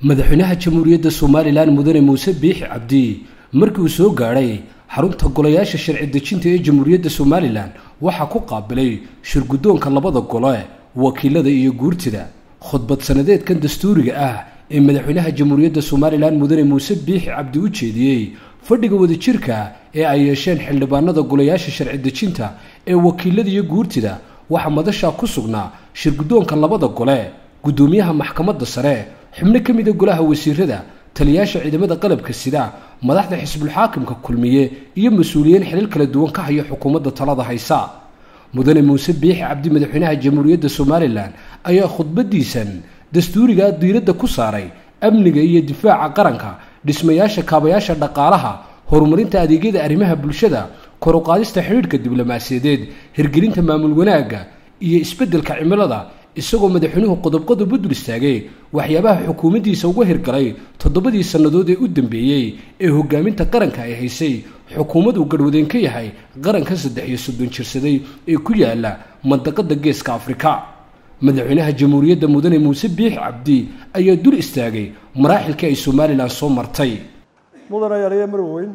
madaxweynaha jamhuuriyadda somalilan mudane muuse biixi cabdi markii uu soo gaadhay xarunta golayaasha sharci dejinta ee jamhuuriyadda somalilan waxaa ku qaabilay shirguddoonka labada gole wakiilada iyo guurtida khudbad sanadeedkan dastuuriga ah ee madaxweynaha jamhuuriyadda somalilan mudane muuse biixi cabdi u jeediyey fadhiga wadajirka ee ay yeesheen xildhibaanada golayaasha sharci dejinta ee wakiilada iyo guurtida waxaa madashaa ku sugnaa shirguddoonka labada gole guddoomiyaha maxkamadda sare xubno ka mida golaha wasiirada taliyaasha ciidamada qalabka sida madaxda xisbulxaakimka kulmiye iyo mas-uuliyiin xilal kala duwan ka haya xukuumadda talada haysa mudane muuse biixi cabdi madaxweynaha jamhuuriyadda somalilan ayaa khudbadiisan dastuurigaa diiradda ku saaray amniga iyo difaaca qaranka dhismayaasha kaabayaasha dhaqaalaha horumarinta adeegyada arrimaha bulshada kor u qaadista xidhiidhka diblomaasiyadeed hirgelinta maamul wanaagga iyo isbeddelka cimilada isagoo madaxweynuhu qodobqodob u dul istaagay waxyaabaha xukuumaddiisa uga hirgalay toddobadii sannadood ee u dambeeyey ee hogaaminta qaranka ay haysay xukuumad uu garhwadeen ka yahay qaranka saddex iyo soddon jirsaday ee ku yaala mandaqada geeska afrika madaxweynaha jamhuuriyadda mudane muuse biixi cabdi ayaa dul istaagay maraaxilkii ay somalilan soo martay mudane yaliya marweyn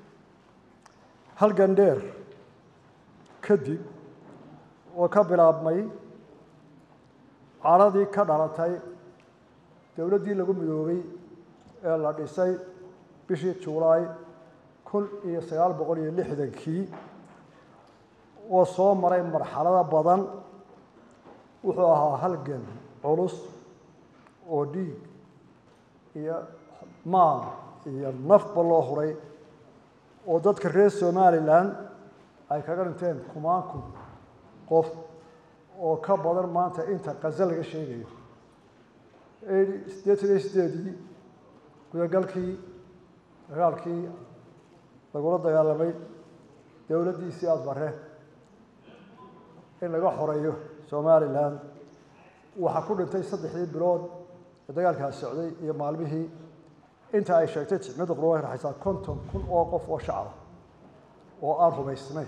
halgan dheer kadib oo ka bilaabmay caradii ka dhalatay dowladdii lagu midoobay ee la dhisay bishii julaay kun iyo sagaal boqol iyo lixdankii oo soo maray marxalado badan wuxuu ahaa halgan culus oo dhiig iyo maal iyo nafba loo huray oo dadka reer somalilan ay kaga dhinteen kumaanku qof oo ka badan maanta inta qaza laga sheegayo siddeetan iyo sideedii gudagalkii dagaalkii lagula dagaalamay dowladdiisii aadbare in laga xoreeyo somalilan waxaa ku dhintay saddexdii bilood ee dagaalkaas socday iyo maalmihii inta ay sheegtay jicmada qurba raxaysaa konton kun oo qof oo shacaba oo aan rumaysnay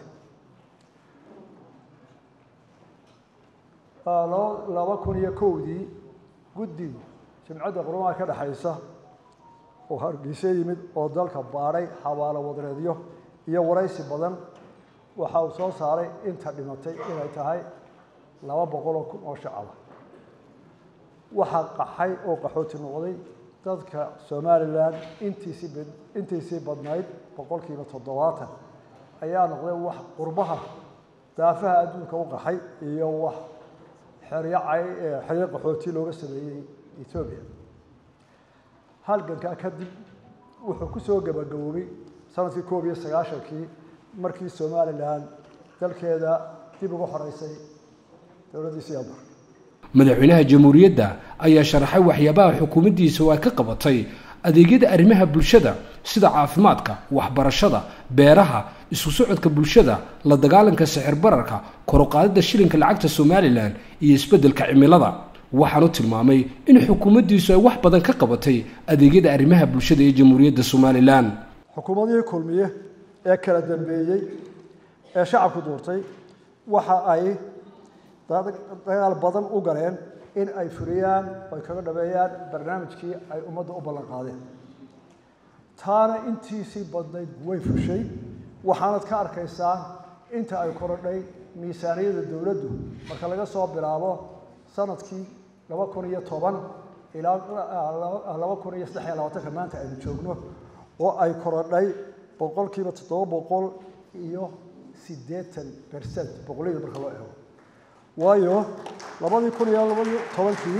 laba kun iyo kowdii guddi jimcadda qurumaha ka dhexaysa oo hargeyse yimid oo dalka baadhay xabaalo wadareedyo iyo waraysi badan waxa uu soo saaray inta dhimatay inay tahay laba boqoloo kun oo shacaba waxaa qaxay oo qaxooti noqday dadka somalilan intiisii intiisii badnayd boqolkiiba toddobaatan ayaa noqday wax qurbaha daafaha adduunka u qaxay iyo wax xeryo cay xeryo qaxooti looga sameeyey etoobiya halgankaa kadib wuxuu ku soo gabagaboobay sanadkii koob iyo sagaashankii markii somalilan dalkeeda dib uga xoreysay dowladdii siyaabar madaxweynaha jamhuuriyadda ayaa sharaxay waxyaabaha xukuumaddiisa oo ay ka qabatay adeegyada arrimaha bulshada sida caafimaadka waxbarashada beeraha isku socodka bulshada la dagaalanka sixir bararka kor u qaadidda shilinka lacagta somalilan iyo isbeddelka cimilada waxaanu tilmaamay in xukuumaddiisu ay wax badan ka qabatay adeegyada arrimaha bulshada ee jamhuuriyadda somalilan xukuumadihii kulmiye ee kala dambeeyey ee shacabku duurtay waxa ay dagaal badan u galeen in ay furiyaan ay kaga dhameeyaan barnaamijkii ay ummadda u ballan qaadeen taana intiisii badnayd way fushay waxaanad ka arkaysaa inta ay korodhay miisaaniyada dowladdu marka laga soo bilaabo sanadkii laba kun iyo toban ilaa laba kun iyo saddex iyo labaatanka maanta aynu joogno oo ay korodhay boqolkiiba toddoba boqol iyo siddeetan bercent boqolliyada marka loo eego waayo labadii kun iyo labadii tobankii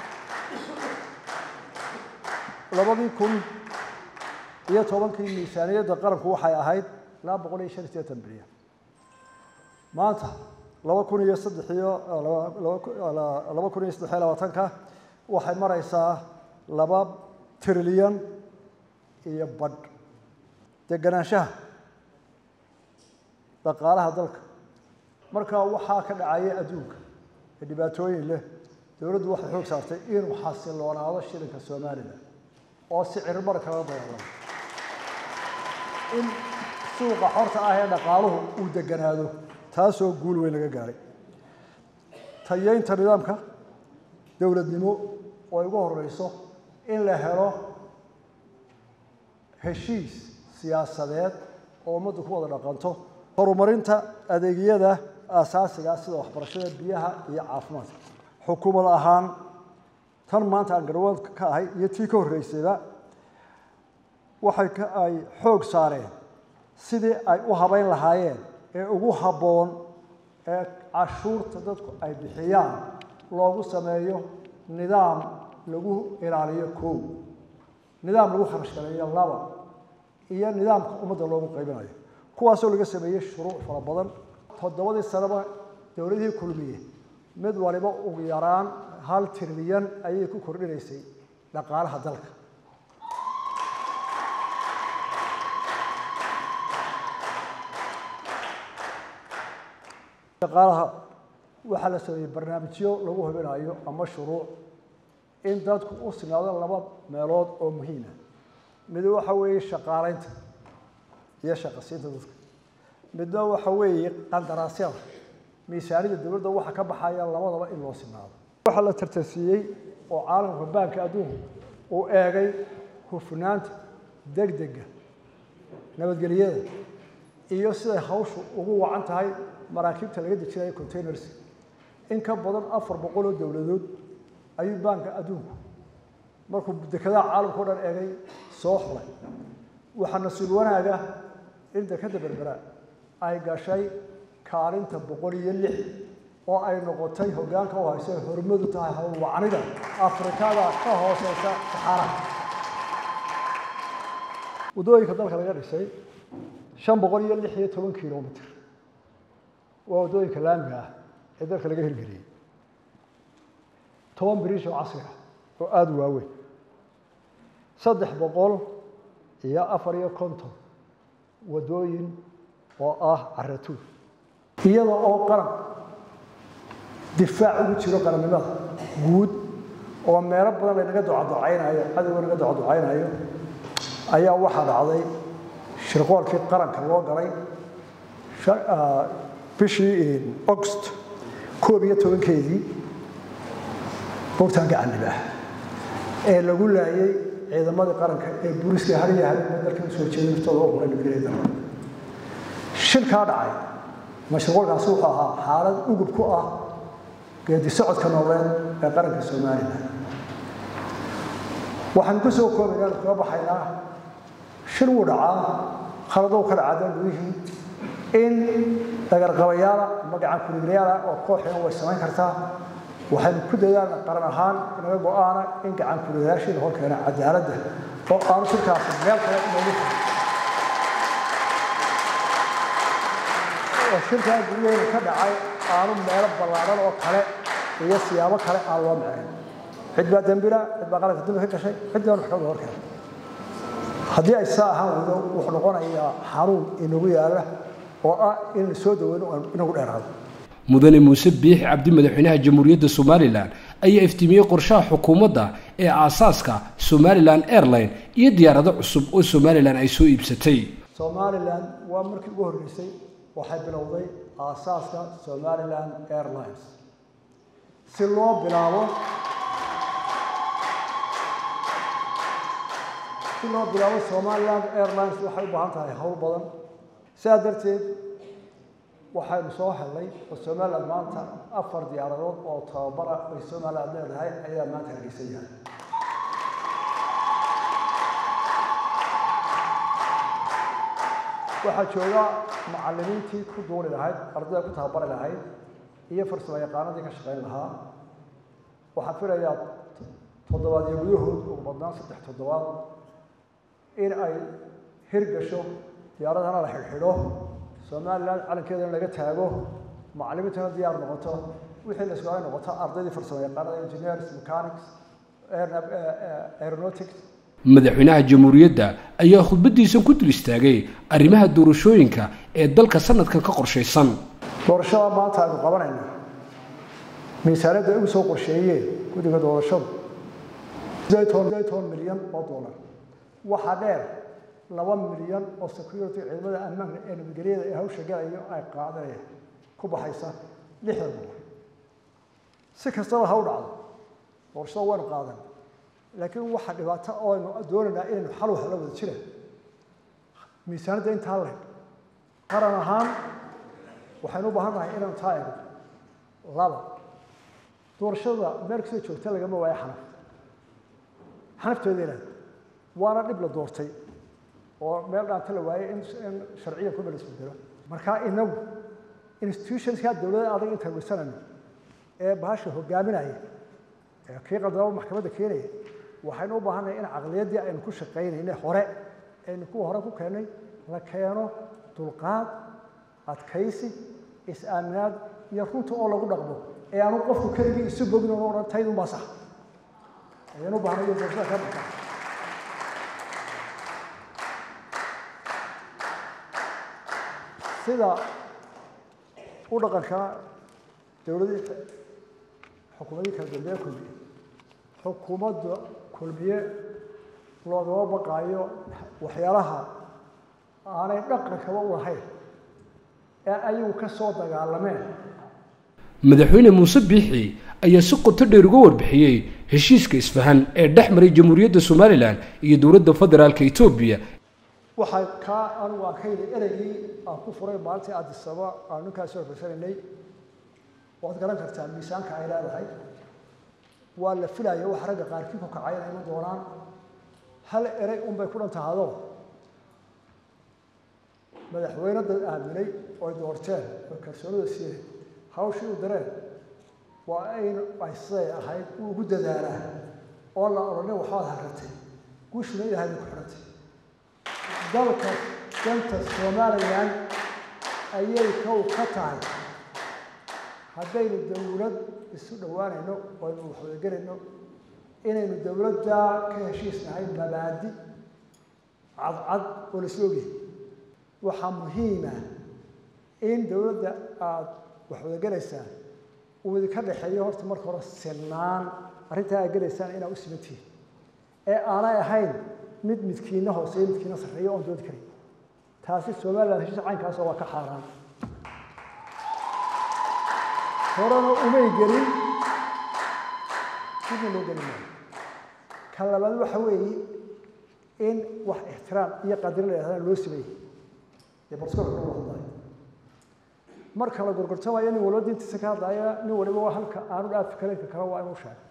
labadii kun iyo tobankii miisaaniyadda qaranku waxay ahayd laba boqol iyo shan iyo sideetan bilyan maanta laba kun iyo saddex iyo laba kun iyo saddex iyo labaatanka waxay maraysaa laba trilyan iyo badh deganaanshaha dhaqaalaha dalka markaa waxaa ka dhacaya adduunka ee dhibaatooyin leh dowladdu waxay xoog saartay inuu xasiloonaado shilinka somalilan oo sicir mar kala dagaalamo in suuqa xorta ah ee dhaqaaluhu uu deganaado taasoo guul weyn laga gaaray tayeynta nidaamka dowladnimo oo ay ugu horeyso in la helo heshiis siyaasadeed oo ummaddu ku wada dhaqanto horumarinta adeegyada aasaasigaa sida waxbarashada biyaha iyo caafimaadka xukuumad ahaan tan maanta aan garwaad ka ahay iyo tii ka horreysayba waxay ka ay xoog saareen sidii ay u habayn lahaayeen ee ugu habboon ee cashuurta dadku ay bixiyaan loogu sameeyo nidaam lagu ilaaliyo kow nidaam lagu kharash galeeyo laba iyo nidaamka ummadda loogu qaybinayo kuwaasoo laga sameeyey shuruuc fara badan toddobadii sanaba dowladihii kulmiye mid waliba ugu yaraan hal trilyan ayay ku kordhinaysay dhaqaalaha dalka dhaqaalaha waxaa la sameeyey barnaamijyo lagu hubinayo ama shuruuc in dadku u sinaado laba meelood oo muhiima mid waxa weeye shaqaalaynta iyo shaqasiinta dadka midna waxa weeye qandaraasyada miisaanida dowladda waxa ka baxaya labadaba in loo sinaado waxaa la tartansiiyey oo caalamka baanka adduunku uu eegay hufnaanta degdega nabadgelyada iyo siday hawshu ugu wacan tahay maraakiibta laga dejinayo containers in ka badan afar boqol oo dowladood ayuu baanka adduunku markuu dekedaha caalamka o dhan eegay soo xulay waxaa nasiib wanaaga in dekeda berbera ay gashay kaalinta boqol iyo lix oo ay noqotay hoggaanka u hayso hormadu tahay howlwacanida afrikada ka hooseysa saxaaraha waddooyinka dalka laga dhisay shan boqol iyo lix iyo toban kilomitr waa waddooyinka laamiga ah ee dalka laga hirgeliyey toban biriish oo casri ah oo aada u waaweyn saddex boqol iyo afar iyo konton waddooyin oo ah caratuur iyada oo qaran difaac ugu jiro qarannimada guud oo meelo badan lanaga ducaducaynayo cadowga naga ducaducaynayo ayaa waxaa dhacday shirqoolkii qaranka loo galay bishii august koob iyo tobankeedii bogtaan gacanib ah ee lagu laayay ciidamadii qaranka ee booliska hariya habeenba dalka usoo jeeda naftooda u quray nabadgelyada shilkaa dhacay mashruucaasi wuxuu ahaa xaalad ugub ku ah geedi socodka nooleed ee qaranka somalilan waxaan ku soo koobaynaa kaga baxaynaa shil wuu dhacaa khaladow ka dhacaa dal gudihii in dagarqabayaala ama gacan kuliglayaala oo kooxina way samayn kartaa waxaynu ku dadaalna qaran ahaan inaga go-aana in gacan kuliglayaashii la horkeena cadaaladda oo aanu shirkaasi meel kale inoogu oo shirkaa guryaheena ka dhacay aanu meelo ballaaran oo kale iyo siyaabo kale aan loo macayn cid baa dembila cid baa qaranka dambi ka gashay cid baan wax kaga horkeena haddii ay saa ahaan weydo wuxuu noqonayaa xanuun inagu yaala oo ah in soo daweyno inagu dheeraado mudane muuse biix cabdi madaxweynaha jamhuuriyadda somalilan ayaa iftiimiyey qorshaha xukuumadda ee aasaaska somalilan airline iyo diyaarado cusub oo somalilan ay soo iibsatay somalilan waa markii ugu horreysay waxay bilowday aasaaska somalilan airlines si loo bilaabo si loo bilaabo somaliland airlines waxay u baahan tahay howl badan sidaa darteed waxaynu soo helnay oo somaliland maanta afar diyaaradood oo tababar ah ay somaliland leedahay ayaa maanta hargeysan yahay waxaa jooga macallimiintii ku duuli lahayd ardayda ku tababari lahayd iyo farsamo yaqaanadii ka shaqayn lahaa waxaan filayaa toddobaad iyo gudahood ugu badnaan saddex toddobaad in ay hirgasho diyaaradana la xidhxidho somalilan calankeedana laga taago macallimiintana diyaar noqoto wixii la isku ay noqoto ardaydii farsamo yaqaanada engineers mechanics aeronautics madaxweynaha jamhuuriyadda ayaa khudbadiisan ku dul istaagay arrimaha doorashooyinka ee dalka sanadkan ka qorshaysan doorashada maanta aynu qabanayna miisaaniyadda ay ugu soo qorsheeyeen guddiga doorashadu toban milyan oo dollar waxaa dheer laba milyan oo security ciidamada ammaanka ee nabadgelyada ee hawsha galayo ay qaadanayaan ku baxaysa lixdan dollar si kastaba ha u dhacdo doorashada waynu qaadan laakiin waxa dhibaato ooaynu doonaynaa inaynu xal wax la wada jira miisaanadda intaa leh qaran ahaan waxaynu u baahan nahay inaynu taa eegno laba doorashada meel kastoo joogta lagama waayo xanaf xanafteeda inaad waana dhib la doortay oo meel dhaanta la waayey in in sharciya ku belisbedelo markaa inagu institutionska dowladda adag intaan weysanayno ee bahasha hogaaminaya ee kii qaldaba maxkamadda keenaya waxaynu u baahannahay in caqliyaddii aynu ku shaqaynayna hore aynu kuwa hore ku keennay la keeno dulqaad adkaysi is-aaminaad iyo runta oo lagu dhaqmo ee aanu qofku keligii isu bogin oo odhan taydun baa sax ayaynu u baahnay iyo doorashada ka dhaqan sida u dhaqanka dowladii xukuumadii kala dambeeye kulmiye xukuumadda kulmiye loogama baqaayo waxyaalaha aanay dhaqankaba u lahayn ee ayagu ka soo dagaalameen madaxweyne muuse biixi ayaa si qoto dheer uga warbixiyey heshiiska isfahan ee dhex maray jamhuuriyadda somalilan iyo dowladda federaalka etoobiya waxaa kaa anigu aan ka yidhi ereygii aan ku furay maalintii addisaba aan ninkaasi horfaysanaynay waad garan kartaa miisaanka ay leedahay waa la filaya wax ragga qaarkii ku kacay inay iman doonaan hal erey unbay ku dhantahado madaxweyne dad aaminay oy doorteen oy kalsoonida siiyeen hawshii u dareen waa aynu ay siday ahayd uu ugu dadaalaa oo la odhanay waxbaad harratay guushuna ilahay bay ku xidhantay dalka danta somalilan ayay kow ka tahay haddaynu dowlad isu dhowaanayno oo aynu waxwadagelayno inaynu dowladdaa ka heshiisnahay mabaadi cadcad oo la isla ogyahay waxaa muhiima in dowladda aada waxwadagelaysaan uu idinka dhexeeyo horta marka hore sinaan arrintaa aad gelaysaan inaad u simantihiin ee aanay ahayn mid midkiina hooseeyo midkiina sarreeyo oon doodi karin taasi somalilan heshiis caynkaasoo waa ka xaaraan horena umay gelin sidii loo gelin maayo ka labaad waxa weeye in wax ixtiraam iyo qadrin la yidhahdaan loo sameeyey dee barskoolka lagu hadlaayo marka la gorgortamayo nin waliba diintiisa ka hadlaya nin waliba waa halka aanu dhaafi karinka kale waa inuu sheego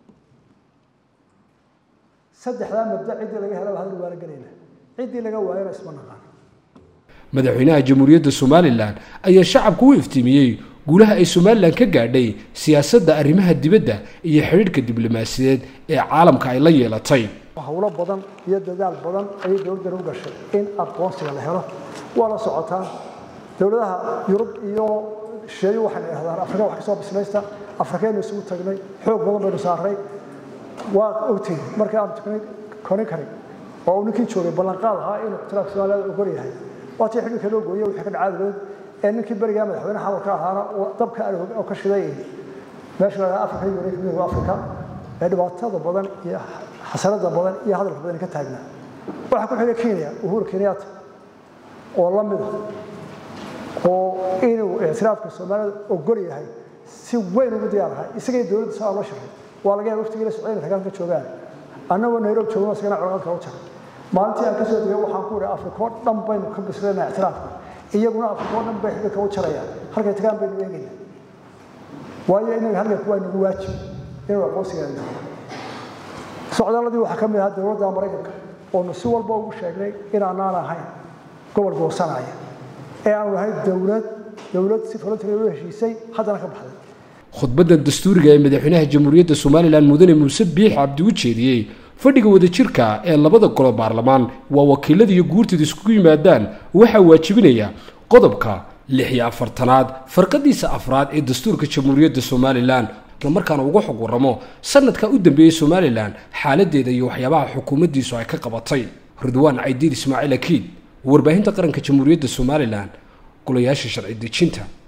saddexdaa mabda ciddii laga helaba hadal waala gelayna ciddii laga waayona isma naqaan madaxweynaha jamhuuriyadda somalilan ayaa shacabku u iftiimiyey guulaha ay somalilan ka gaadhay siyaasadda arrimaha dibadda iyo xidhiidhka diblomaasiyadeed ee caalamka ay la yeelatay howlo badan iyo dadaal badan ayay dowladdan u gashay in aqoonsiga la helo waa la socotaa dowladaha yurub iyo shisheeyo waxayna idhahdaan afrika wax kasoo bislaysta afrikaynu isugu tagnay xoog badan baynu saarnay waa ogtihin markii aan tuknay konin karin oo uu ninkii joogay ballanqaad ahaa inuu ixtiraafka soomaaliyada ogol yahay waa tii xidhiidka loo gooyey wixii ka dhacaadood ee ninkii berigaa madaxweyne xamalka ahaana dabka oo ka shiday meesha la afrika iyo midowga afrika ee dhibaatada badan iyo xasanada badan iyo hadalka badan ka taagnaa waxaa ku xigay kenya uhuru kenyatta oo la mid ah oo inuu ictiraafka soomaalida ogol yahay si weyn ugu diyaar ahay isagay dowladda saa loo sharay waa laga yaaba waqtigii la socdayna ragaalka joogaan annagoo nairobi joogno isagana colaadka u jaray maalintii aan ka soo degay waxaan ku idhi afrika oo dhan baynu ka bisleynaa ictiraafka iyaguna afrika oo dhan bay xidilka u jarayaan halkay tagaan baynu eegaynaa waayo inaga halganku waa nagu waajib inuu aqoonsigeena socdaaladii waxaa ka mid ahaa dowladda maraykanka oonu si walba ugu sheegnay inaanaan ahayn gobol goosanaya ee aanu ahayn dowlad dowlad si voluntary u heshiisay haddana ka baxday khudbaddan dastuuriga ee madaxweynaha jamhuuriyadda somalilan mudane muuse biix cabdi u jeediyey fadhiga wadajirka ee labada golo baarlamaan waa wakiilada iyo guurtida iskugu yimaadaan waxaa waajibinaya qodobka lix iyo afartanaad farqadiisa afraad ee dastuurka jamhuuriyadda somalilan islamarkaana uga xog warramo sanadka u dambeeyey somalilan xaaladeeda iyo waxyaabaha xukuumaddiisu ay ka qabatay ridwaan caydiid ismaaciil akiid warbaahinta qaranka jamhuuriyadda somalilan golayaasha sharci dejinta